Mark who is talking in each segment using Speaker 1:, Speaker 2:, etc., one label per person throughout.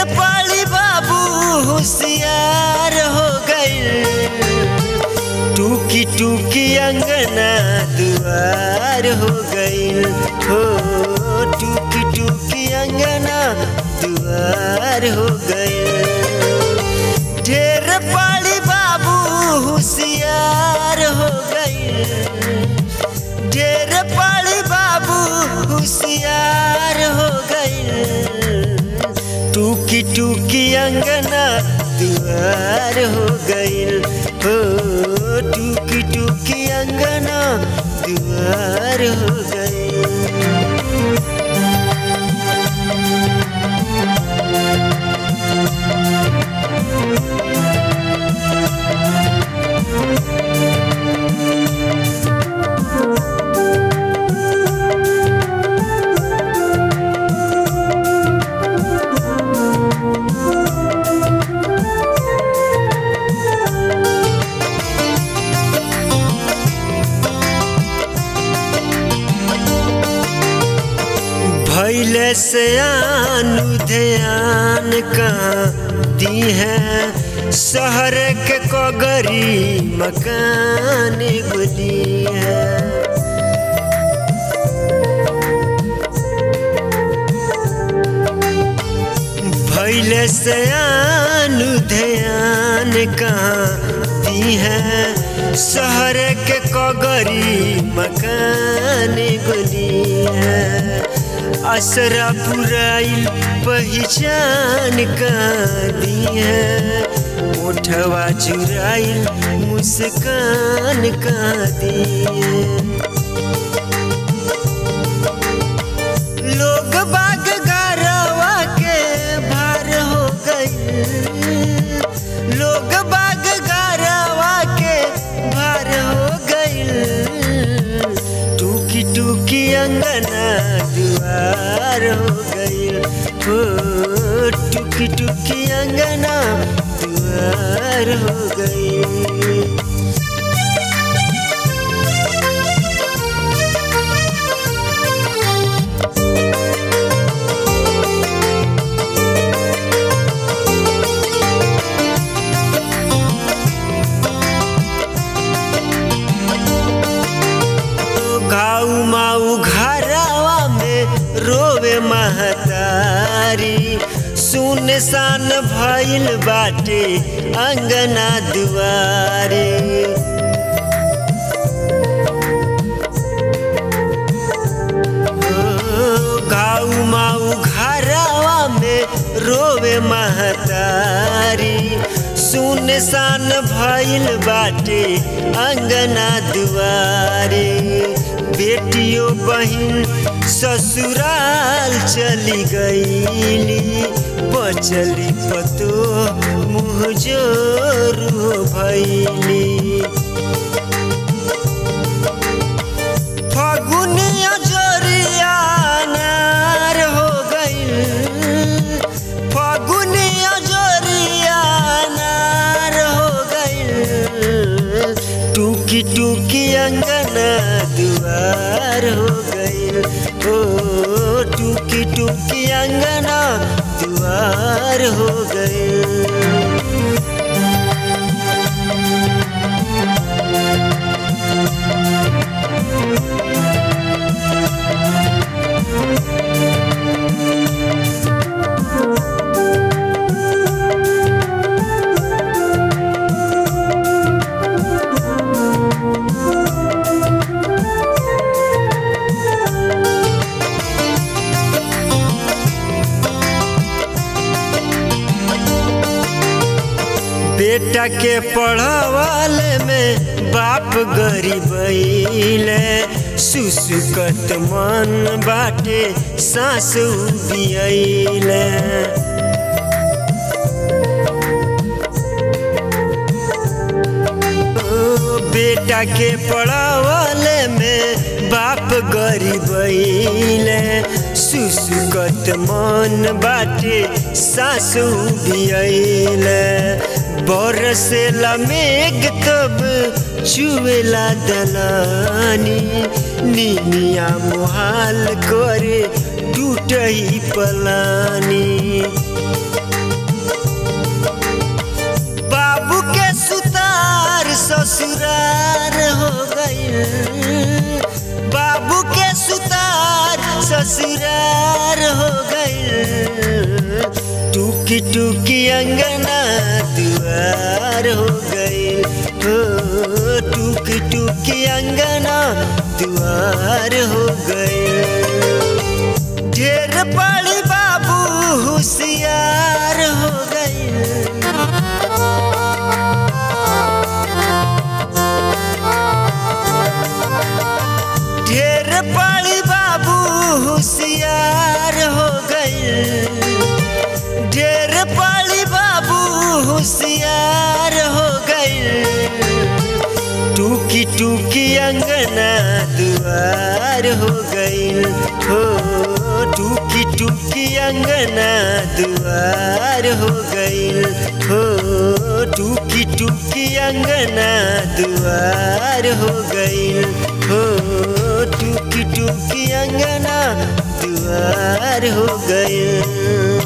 Speaker 1: पाली बाबू होशियार हो गई टूकी टूकी अंगना दुआर हो गई हो टूकी टूकी अंगना दुआर हो गई ढेर पाली बाबू होशियार हो गई ढेर पाली बाबू होशियार हो गई टूकी टूकी अंगना दुआर हो गई हो टूकी टूकी अंगना दुआर हो गई भैले से आनु ध्यान कहाँ दी है शहर के कगरी मकान गुदी है भैले से आनु ध्यान कहाँ दी है शहर के कगरी मकान गुदी है असरा पुराइल पहचान का दी है ओठवा चुराइल मुस्कान का दी है लोग बाग गारवा के भार हो गई लोग बाग गारवा के भार हो गई टूकी टूकी अंगना दुआर हो गई हो टूकी टूकी अंगना दुआर हो गई घाऊ माऊ घरवा में रोवे महतारी सुनसान भइल बाटे अंगना दुआरे घाऊ माऊ घरवा में रोवे महतारी सुनसान भइल बाटे अंगना दुआरे बेटियों बहन ससुराल चली गईली बचली पतो मुँह जोरू भैली फगुनिया जोरिया नार हो गई फगुनिया जोरिया नार हो गई टूकी टूकी अंगना दुआर हो गई ओ टूकी टूकी अंगना दुआर हो गई बेटा के पढ़ावाले में बाप गरीबैले सुसुकत मन बाटे सासु दियैले बेटा के पढ़ावाले में बाप गरीबैले सुसुकत मन बाटे सासु दियैले बरसेला मेघ तब चुएला दलानी निमिया मुहाल करे टूटही पलानी टूकी टूकी अंगना दुआर हो गईल हो टूकी टूकी अंगना दुआर हो गईल ढेर पड़ी बाबू होशियार हो गईल ढेर पड़ी बाबू होशियार हो गईल ढेर पड़ी बाबू होशियार हो गईल टूकी टूकी अंगना दुआर हो गईल हो टूकी टूकी अंगना दुआर हो गईल हो टूकी टूकी अंगना दुआर हो गईल हो टूकी टूकी अंगना दुआर हो गईल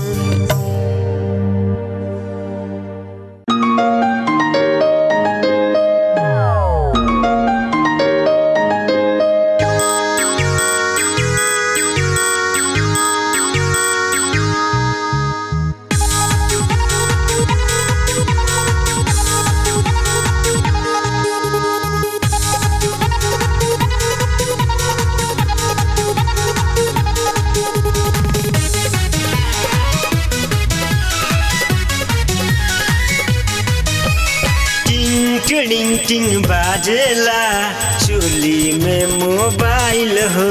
Speaker 1: टिंग टिंग टिंग बाजेला चोली में मोबाइल हो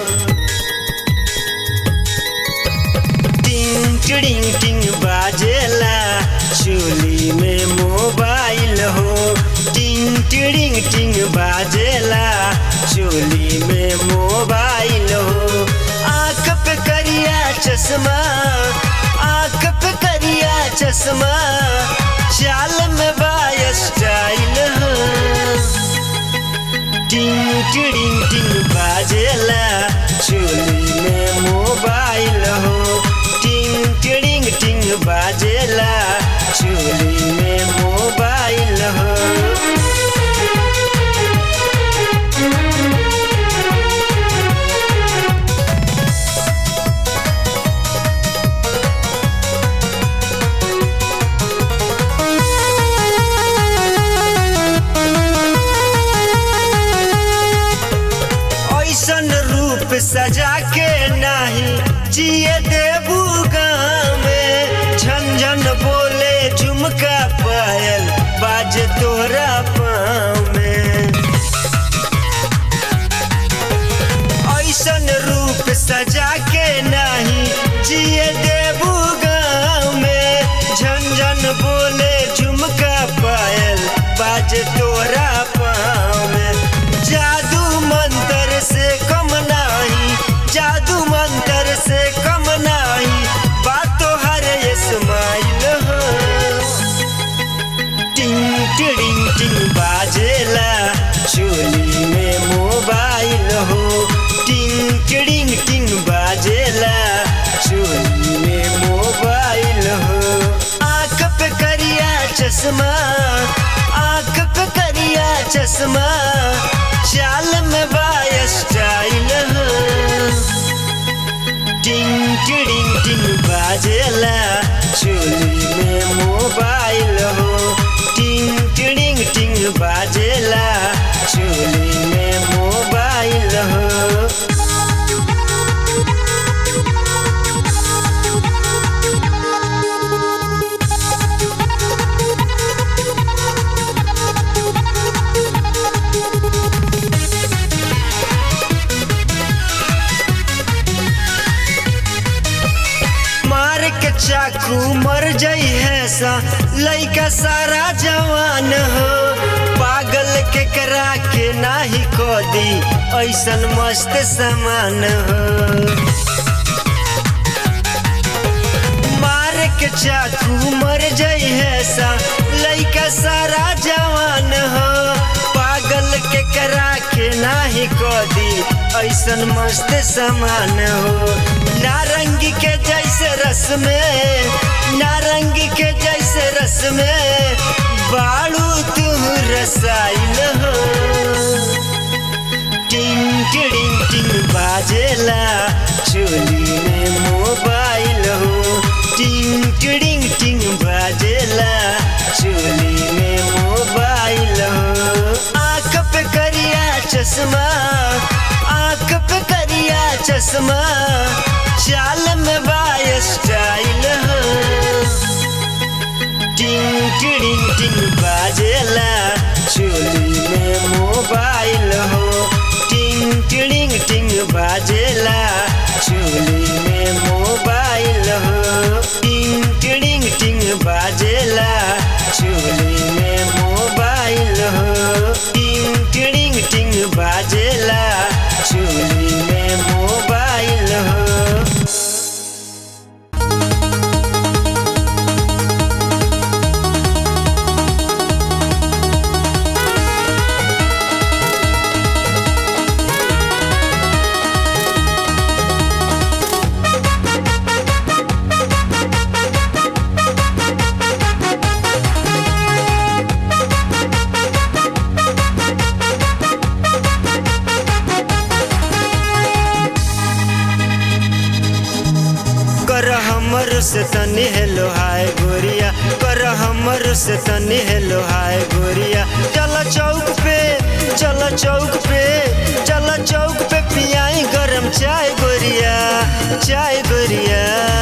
Speaker 1: टिंग टिंग टिंग बाजेला चोली में मोबाइल हो टिंग टिंग टिंग बाजेला चोली में मोबाइल हो आँख पे करिया चश्मा आँख पे करिया चश्मा चाल में बाय स्टाइल हो टिंग टिंग टिंग बाजेला चोली में मोबाइल हो टिंग टिंग टिंग बाजेला चोली में मोबाइल हो ऐसन रूप सजा के नाही जिए देबू गाँव में झंझन बोले झुमका पायल बाज तोरा पाँव में ऐसन रूप सजा के नाही जिए देबू गाँव में झंझन बोले झुमका पायल बाज तोरा पाँव में जादू मंत्र से कम नाही जादू मंत्र से कम नाही बातो हर स्माइल हो टिंग टिंग टिंग बाजेला चोली में मोबाइल हो टिंग टिंग टिंग बाजेला चोली में मोबाइल हो आँख पे करिया चश्मा आँख पे करिया चश्मा चाल में बाय स्टाइल हो टिंग टिंग टिंग बाजेला चोली में मोबाइल हो टिंग टिंग टिंग बाजेला चोली में मोबाइल हो मार के चाकू मर जाई है सा लइका सारा जवान हो पागल के करा के नाही को दी ऐसन मस्त सामान हो मार के चाकू मर जाई है सा लइका सारा जवान हो पागल के करा के नाही को दी ऐसन मस्त सामान हो नारंगी के जैसे रस में नारंगी के जैसे रस में बाड़ू तू रसाइल हो टिंग टिंग टिंग बाजेला चोली में मोबाइल हो टिंग टिंग चश्मा चाल में बा स्टाइल हो टिंग टिड़िंग टिंग बाजेला चोली में मोबाइल हो टिंग टिड़िंग टिंग बाजेला चोली में मोबाइल हो टिंग टिड़िंग टिंग बाजेला चोली में मोबाइल हो टिंग टिड़िंग टिंग बाजेला चोली में मोबाइल हो कर हमर से तनी हेलो हाय गोरिया कर हमर से तनी हेलो हाय गोरिया चल चौक पे चल चौक पे चल चौक पे पियाई गरम चाय गोरिया चाय गोरिया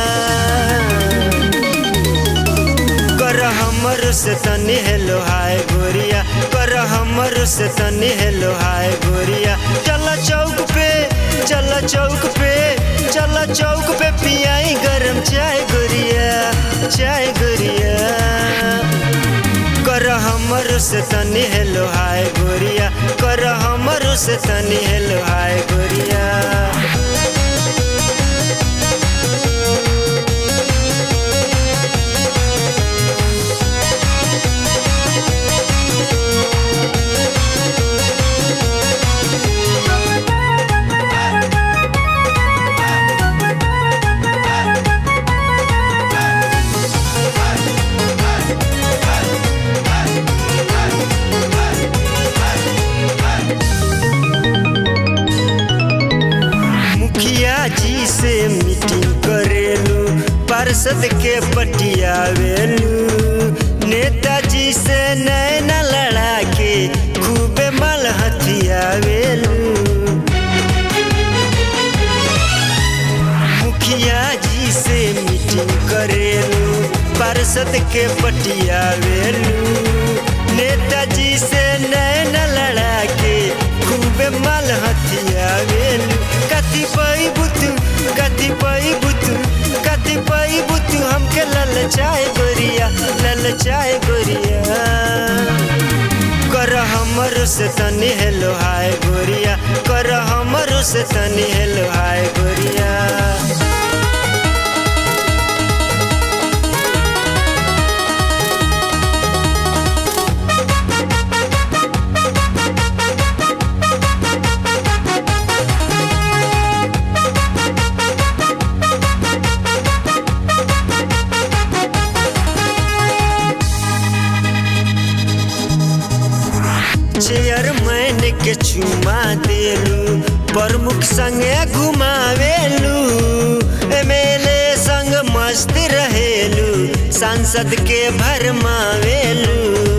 Speaker 1: कर हमर से तनी हेलो हाय गोरिया कर हमर से तनी हेलो हाय गोरिया चल चौक पे चल चौक पे चल चौक पे पियाई गरम चाय गोरिया चाय गोरिया कर हमर से तनी हेलो हाय गोरिया कर हमर से तनी हेलो हाय गोरिया मुखिया जी से मीटिंग करेलू पार्षद के पटियावेलू नेताजी से नैना लड़ा के खूबे मल हथियावेलू मुखिया जी से मीटिंग करेलू पार्षद के पटियावेलू नेताजी से नैना लड़ा के खूबे मल हथियावेलू कथी पई बुतू कथी पई बुतू कथी पई बुतू हमके ललचाए गोरिया ललचाए गोरिया कर हमर से तनी हेलो हाय गोरिया कर हमर से तनी हेलो हाय गोरिया चेयरमैन के चुमा देलू प्रमुख संगे घुमावेलू एमएलए संग मस्त रहेलू सांसद के भरमावेलू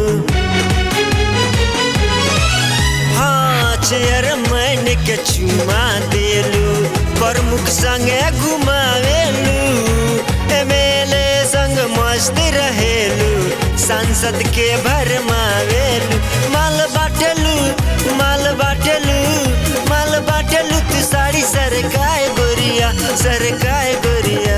Speaker 1: हाँ चेयरमैन के चुमा देलू प्रमुख संगे घुमावेलू एमएलए संग मस्त रहेलू सांसद के भरमावेलू माल बाटेलू माल बाटेलू माल बाटेलू तू साड़ी सरकाए गोरिया सरकाए गोरिया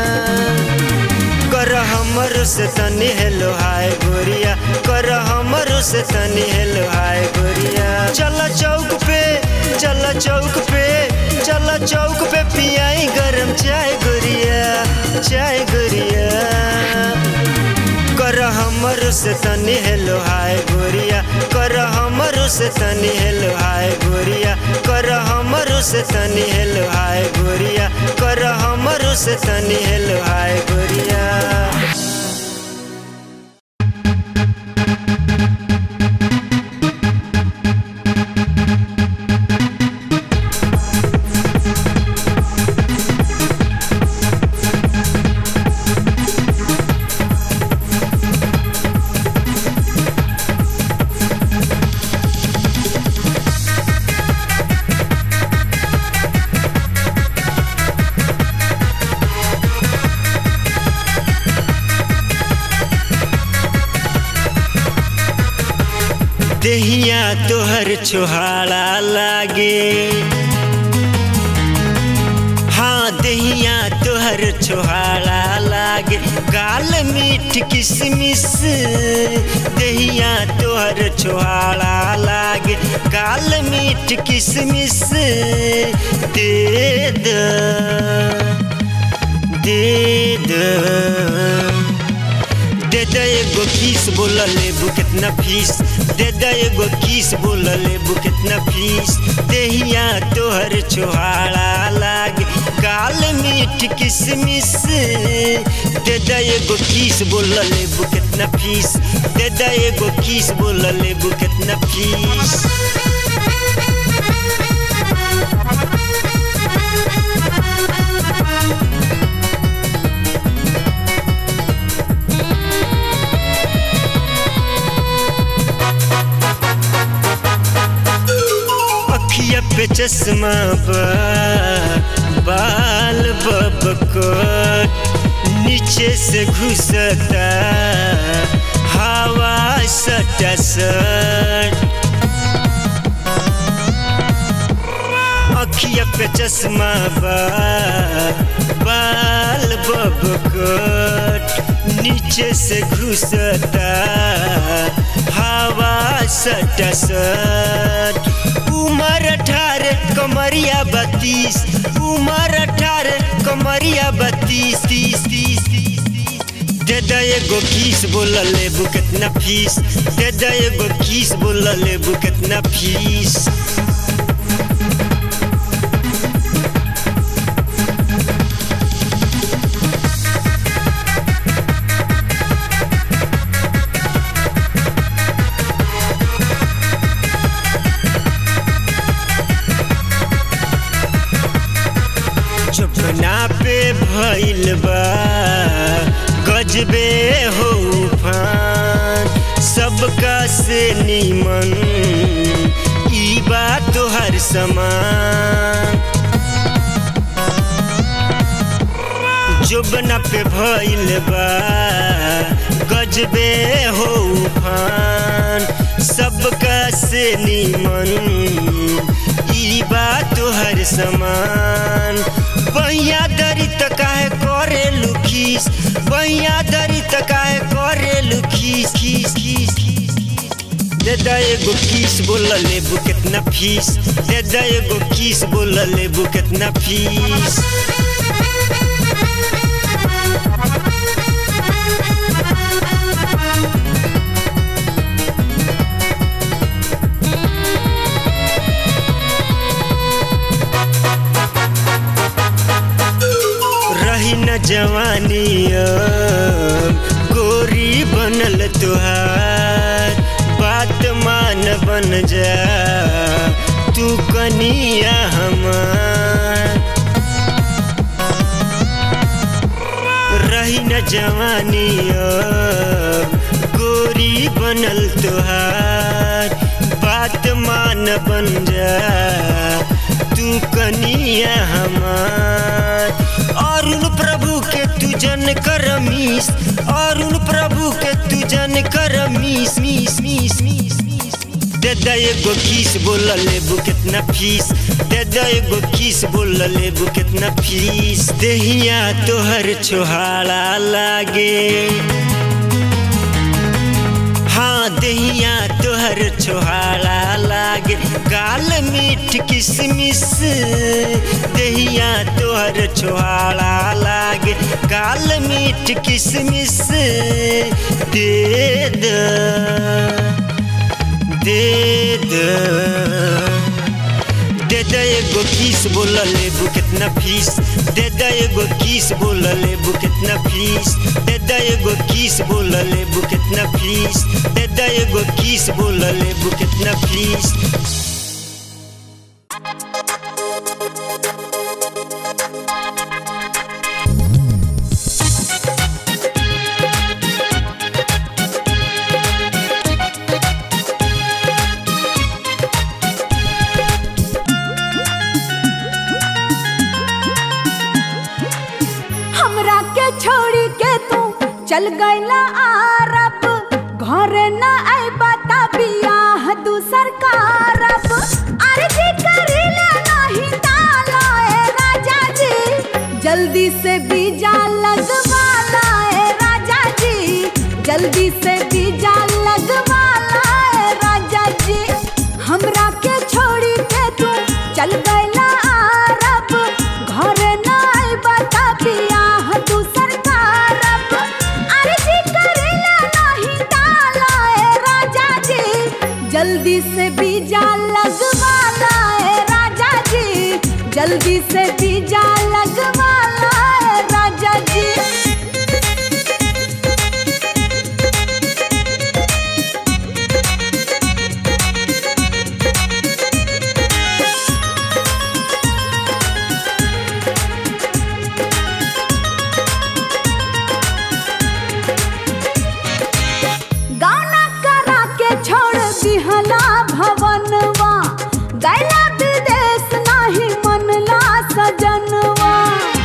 Speaker 1: कर हमर से तनी हेलो हाय गोरिया कर हमर से तनी हेलो हाय गोरिया चल चौक पे चल चौक पे चल चौक पे पियाई गरम चाय गोरिया चाय गोरिया कर हमर से तनी हेलो हाय गोरिया कर हमर से तनी हेलो हाय गोरिया कर हमर से तनी हेलो हाय गोरिया कर हमर से तनी हेलो हाय गोरिया देहिया तोहर छोहाड़ा लागे हाँ देहिया तोहर छोहाड़ा लागे गाल मीठ किसमिस देहिया तोहर छोहाड़ा लागे गाल मीठ किसमिस दे द दे द दे दे एगो किस बोल लेबू कितना फीस दे दे एगो किस बोल लेबू कितना फीस देहिया तोहर छोहाड़ा लागे काल मीठ किसमिस दे दे एगो किस बोल लेबू कितना फीस दे दे एगो किस बोल लेबू कितना फीस अखिया पे चश्मा बा बाल बबकट नीचे से घुसता हवा सटा सट अखिया पे चश्मा बा बाल बबकट नीचे से घुसता हवा सटा सट उमर अठारह कमरिया बत्तीस उमर अठारह कमरिया बत्तीस तीस तीस तीस तीस दे दे एगो किस बोल लेबू कितना फीस दे दे एगो किस बोल लेबू कितना फीस चुपना पे भइल बा गजबे हो उफान सबका से नीमन ई बा तोहर समान जुबना पे भइल बा गजबे हो उफान सबका से नीमन ई बा तोहर समान बहिया दरी त काहे करे लुखीस बहिया दरी त काहे करे लुखीस खीस खीस खीस दे दे एगो किस बोल लेबू कितना फीस दे दे एगो किस बोल लेबू कितना फीस रही न जवानी अब, गोरी बनल तुहार बात मान बन जा तू कनिया हमार रही न जवानी अब, गोरी बनल तुहार बात मान बन जा तू कनिया हमार अरुण प्रभु के तू जन कर मीस अरुण प्रभु के तू जन कर मीस मीस मीस मीस मीस दे दे एगो किस बोल लेबू कितना फीस दे दे एगो किस बोल लेबू कितना फीस देहिया तोहर छोहाड़ा लागे हाँ देहिया तोहर छोहाड़ा लागे गाल मीठ किसमिस देहिया तोहर छोहाड़ा लागे गाल मीठ किसमिस दे द दे द दे दे एगो किस बोल लेबू कितना फीस दे दे एगो किस बोल लेबू कितना फीस दे दे एगो किस बोल लेबू कितना फीस दे दे एगो किस बोल लेबू कितना फीस
Speaker 2: हमरा के छोड़ी के तू चल गईला आरब घरे न आई बता बियाह दूसर कारब अर्जी करिले नहीं डालो ए राजा जी जल्दी से बीजा लगवाला ए राजा जी जल्दी से बीजा लगवाला ए राजा जी हमरा के छोड़ी के तू चल गइला अरब घर नाई बता बियाह दूसर कारब अर्जी करिले नहीं डालो ए राजा जी जल्दी से बीजा लगवाला ए राजा जी जल्दी से बीजा लगवाला ए राजा जी गाना करा के छोड़ दिहला भवनवा गैला विदेश नाही मनला सजनवा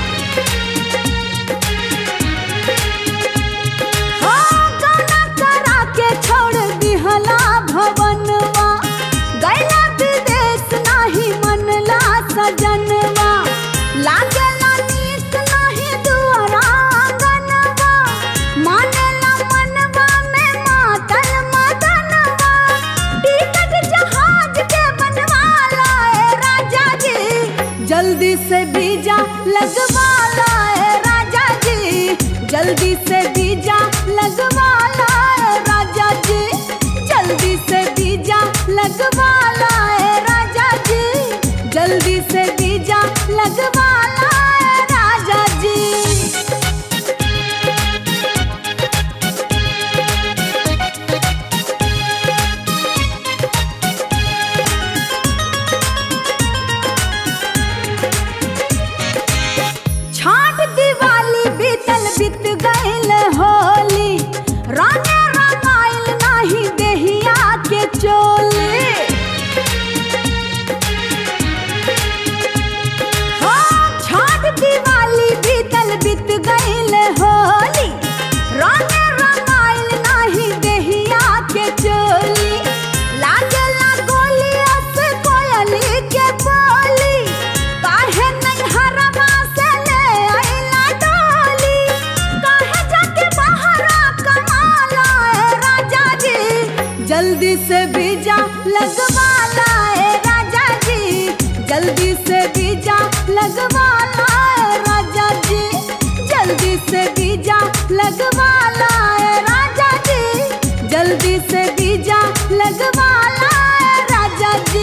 Speaker 2: हो गाना करा के छोड़ दिहला भवनवा गैला विदेश नाही मनला सजनवा लागेला नीक नाही दुआरा आंगनवा मानेला मनवा में मातल मदनवा टिकट जहाज के बनवाला ए राजा जी जल्दी से बीजा लगवाला ए राजा जी जल्दी से बीजा लगवाला ए राजा जी जल्दी से बीजा लगवाला ए राजा जी जल्दी से बीजा लगवाला ए राजा जी छाट दिवाली बीतल बीत गइल होली राने रंगाइल नाही देहिया के चोली हो छाट दिवाली बीतल बीत गइल होली राने रंगाइल नाही देहिया के चोली लागला गोली अस कोयली के बोली काहे नहीं हरवा से ले आइला डोली काहे जाके बहरा कमाला ए राजा जी जल्दी से बीजा लगवाला ए राजा जी जल्दी से बीजा लगवाला ए राजा जी जल्दी से बीजा लगवाला ए राजा जी जल्दी से बीजा लगवाला ए राजा जी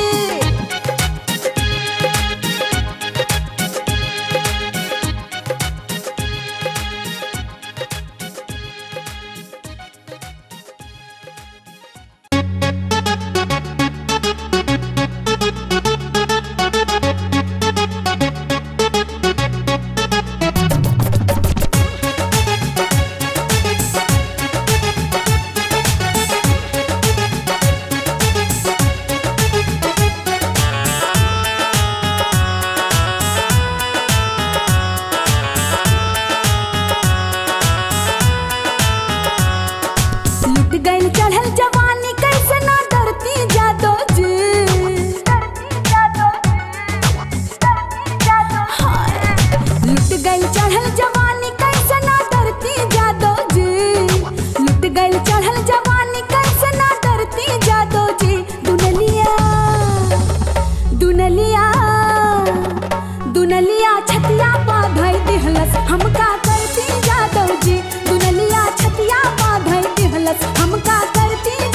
Speaker 2: लुट गइल चढ़ल जवानी कैसे ना डरती जादो जी हाय। लुट गइल चढ़ल जवानी कैसे ना डरती जादो जी लुट गइल चढ़ल जवानी कैसे ना डरती जादो जी दुनलिया दुनलिया दुनलिया छतिया पा धई दिहलस हमका करती जादो जी दुनलिया छतिया पा धई दिहलस हमका करती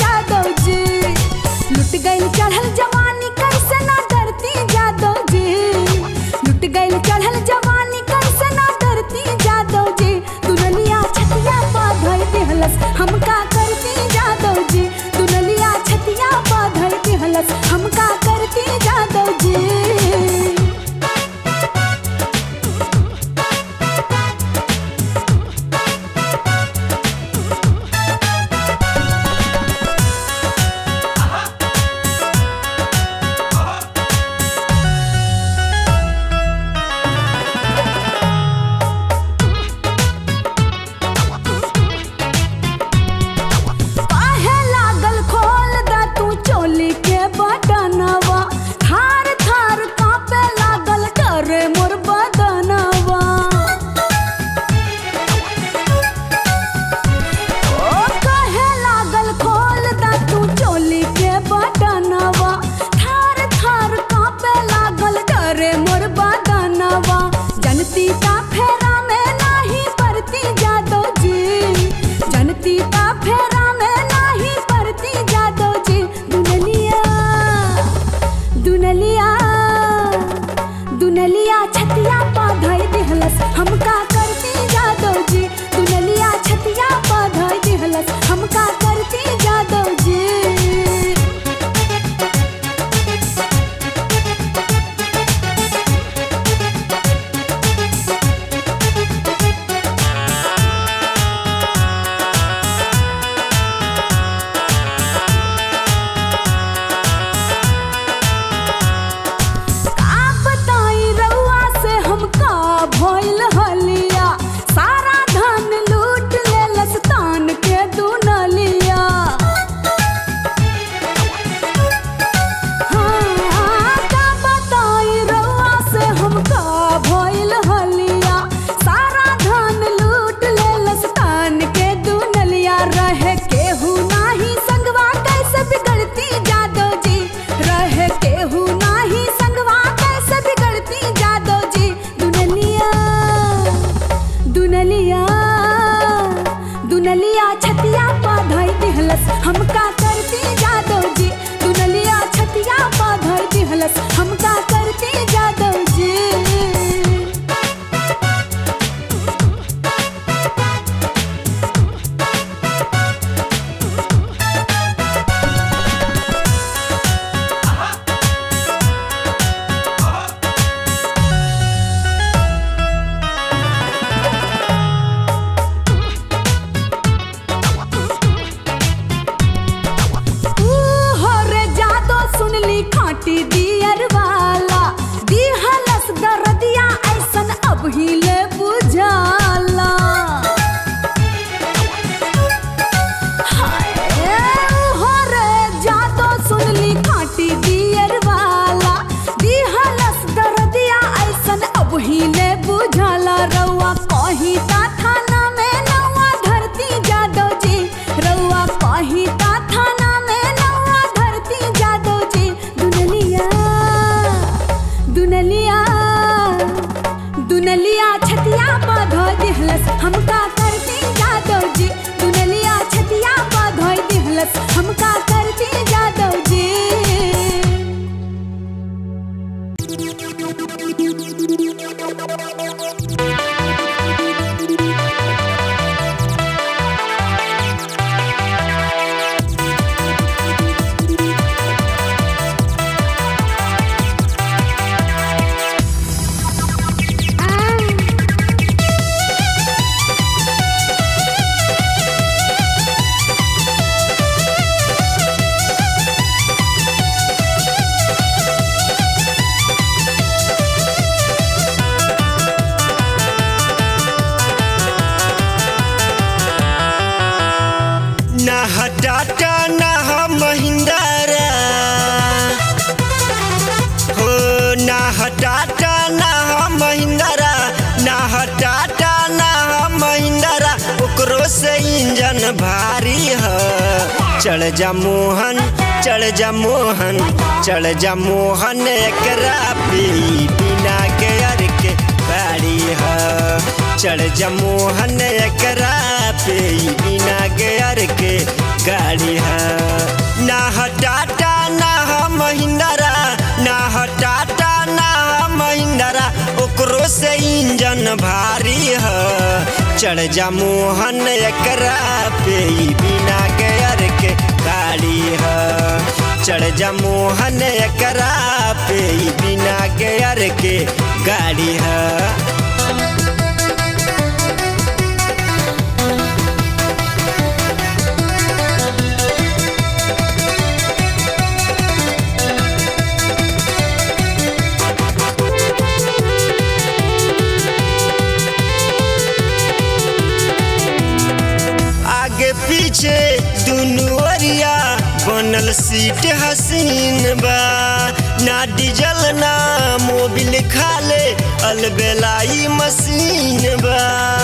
Speaker 1: टाटा ना ह महिंद्रा हो ना ह टाटा ना ह महिंद्रा ना ह टाटा ना ह महिंद्रा ओकरो से इंजन भारी ह चढ़ जा मोहन चढ़ जा मोहन चढ़ जा मोहन एकरा पे बिना गेयर के गाड़ी ह चढ़ जा मोहन एकरा पे बिना गेयर के गाड़ी ह ना ह टाटा ना ह महिंद्रा ना ह टाटा ना ह महिंद्रा ओकरो से इंजन भारी ह चढ़ जा मोहन एकरा पे बिना गेयर के गाड़ी ह चढ़ जा मोहन एकरा पे बिना गेयर के गाड़ी ह आगे पीछे दुनू ओरिया बनल सीट हसीन बा ना डीजल ना मोबिल खाले अलबेलाई मशीन बा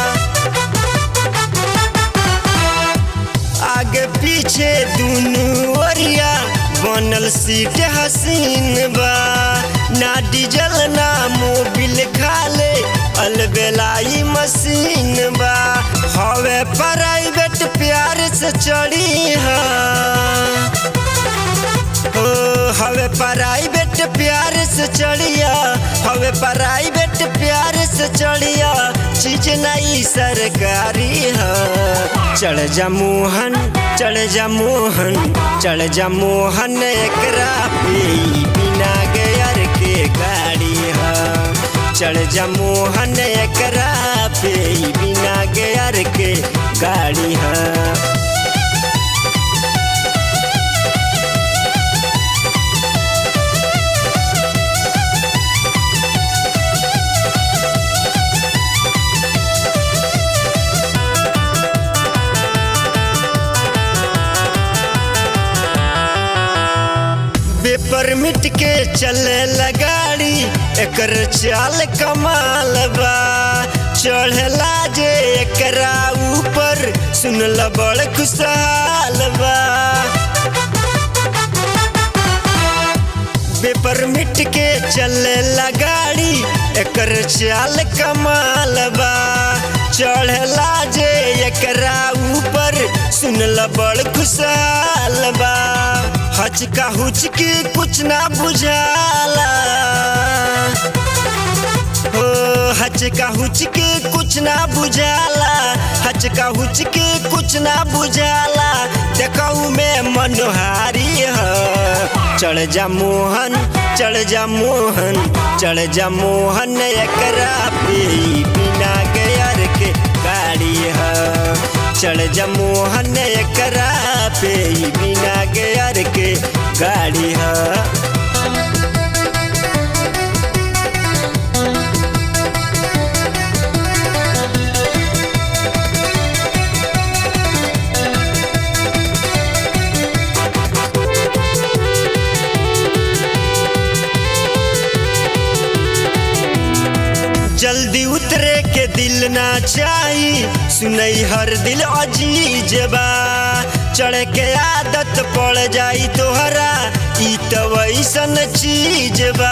Speaker 1: आगे पीछे दुनू ओरिया बनल सीट हसीन बा ना डीजल ना मोबिल खाले अलबेलाई मशीन बा हवे प्राइवेट प्यार से चढ़ी है ओ हवे प्राइवेट प्यार से चढ़िया हवे प्राइवेट प्यार से चढ़िया चीज नहीं सरकारी है चढ़ जा मोहन चढ़ जा मोहन चढ़ जा मोहन एकरा पे बिना गेयर के गाड़ी है चढ़ जा मोहन एकरा पे बिना गेयर के गाड़ी है परमिट के चले लगाड़ी एकर चाल कमाल बा चढ़ला जे एकरा ऊपर सुनल बड़ खुशहाल बा बेपरमिट के चले लगाड़ी एकर चाल कमाल बा चढ़ला जे एकरा ऊपर सुनल बड़ खुशहाल बा हचका हुचकी कुछ ना बुझाला हो हचका हुचकी कुछ ना बुझाला हचका हुचकी कुछ ना बुझाला देखऊ में मनोहारी है चढ़ जा मोहन चढ़ जा मोहन चढ़ जा मोहन एकरा पे बिना गेयर के गाड़ी है चढ़ जा मोहन एकरा पे बिना गेयर के गाड़ी है जल्दी उतरे के दिल ना चाही सुनई हर दिल अजीज बा चढ़ के आदत पड़ जाई तोहरा ई तो वैसन चीज बा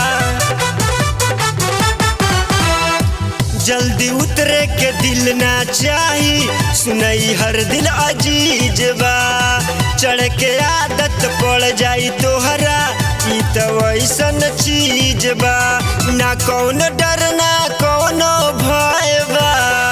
Speaker 1: जल्दी उतरे के दिल ना चाही सुनई हर दिल अजीज बा चढ़ के आदत पड़ जाई तोहरा ई तो वैसन चीज बा ना कौन डर ना कौनो भय बा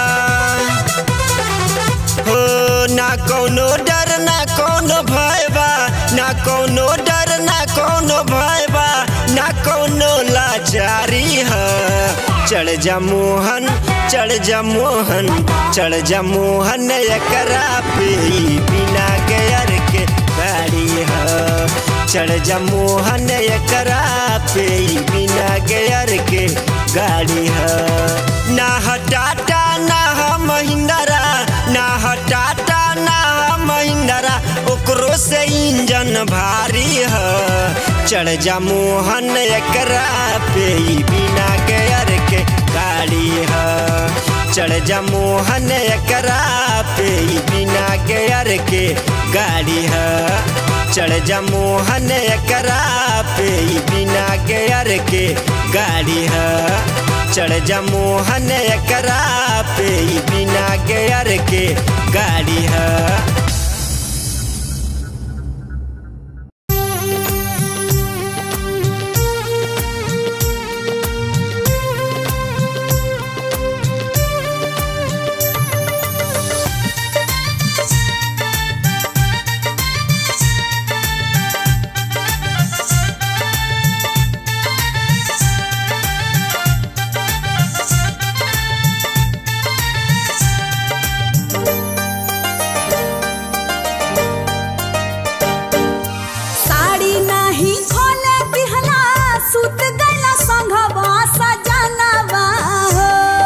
Speaker 1: हो ना कौनो डर ना कौनो भय बा ना कौनो डर ना कौनो भय बा ना कौनो लाचारी है चढ़ जा मोहन चढ़ जा मोहन चढ़ जा मोहन एकरा पे बिना गेयर के गाड़ी है चढ़ जा मोहन एकरा पे बिना गेयर के गाड़ी है ना ह टाटा ना ह महिंद्रा ना ह टाटा ना ह महिंद्रा भारी ह चढ़ जा मोहन एकरा पे ई बिना गेयर के गाड़ी ह चढ़ जा मोहन एकरा पे ई बिना गेयर के गाड़ी ह चढ़ जा मोहन एकरा पे ई बिना गेयर के गाड़ी ह चढ़ जा मोहन एकरा पे ई बिना गेयर के गाड़ी ह
Speaker 2: साड़ी नाही खोले दिहला सुत गला संघवा सजनवा हो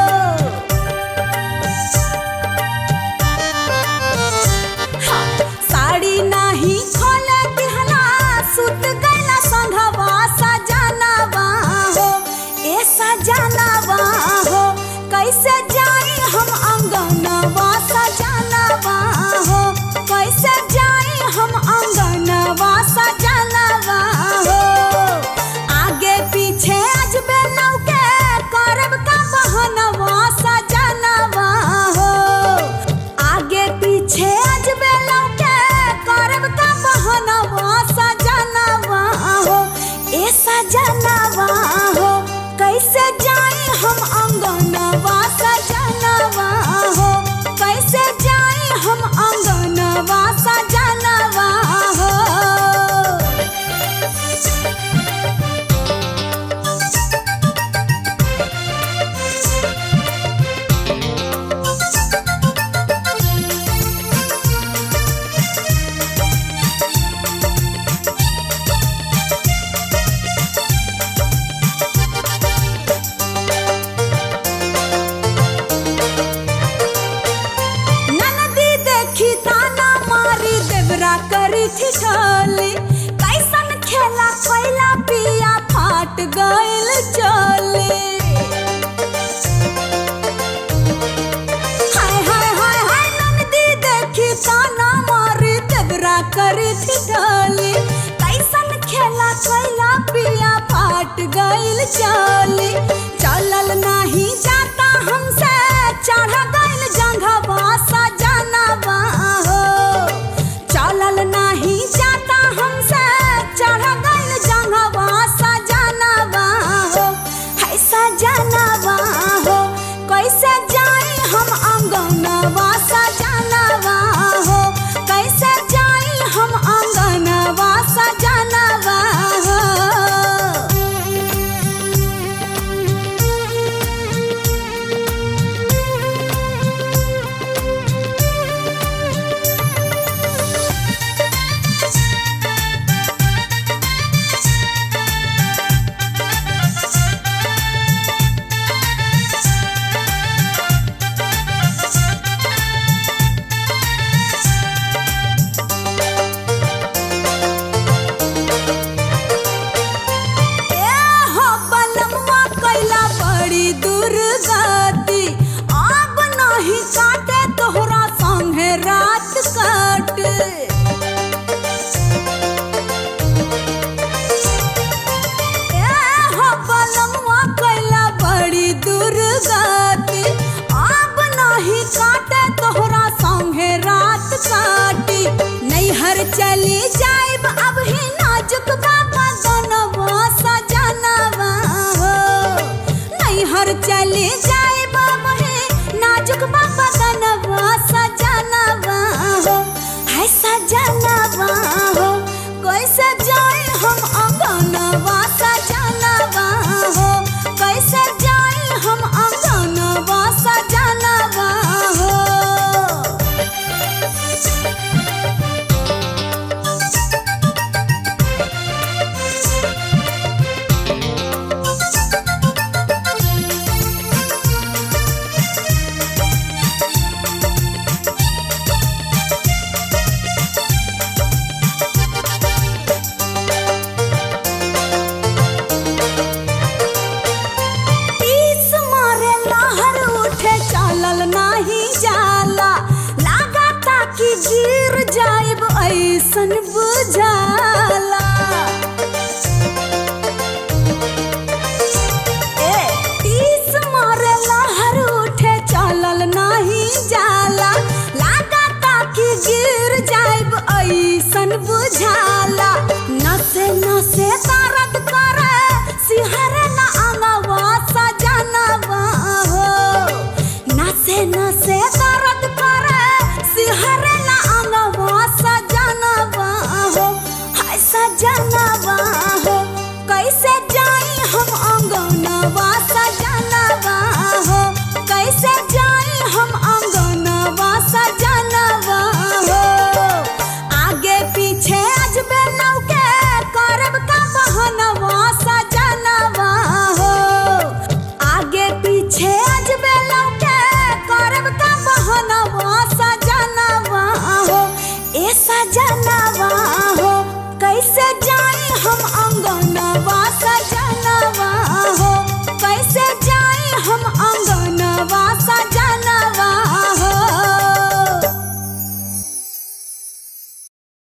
Speaker 2: हाँ, साड़ी नाही खोले दिहला सुत गला संघवा सजनवा हो ए सजनवा हो कैसे जाई हम अंगनवा सजनवा हो कैसे जाई हम अंगनवा सजनवा हो आगे पीछे अजबे नौके करब का बहनवा सजनवा हो आगे पीछे अजबे नौके करब का बहनवा सजनवा हो ए सजनवा हो कैसे जाई हम अंगनवा सजनवा हो कैसे जाई हम अंगनवा सजनवा हो ननदी देखी ताना मारी देवरा करी ठिठोली कैसन खेला कोइला पिया फाट गइल चोली हाय हाय हाय हाय ननदी देखी ताना मारी देवरा करी ठिठोली कैसन खेला कोइला पिया फाट गइल चोली चलल नाही जाता हमसे चढ़ गइल जंघवा सजनवा हो चलल नाही जाता हमसे चढ़ गइल जंघवा सजनवा हो है सजनवा हो कैसे जाई हम अंगनवा सजनवा हो कैसे जाई हम अंगनवा सजनवा हो ऐसन बुझाला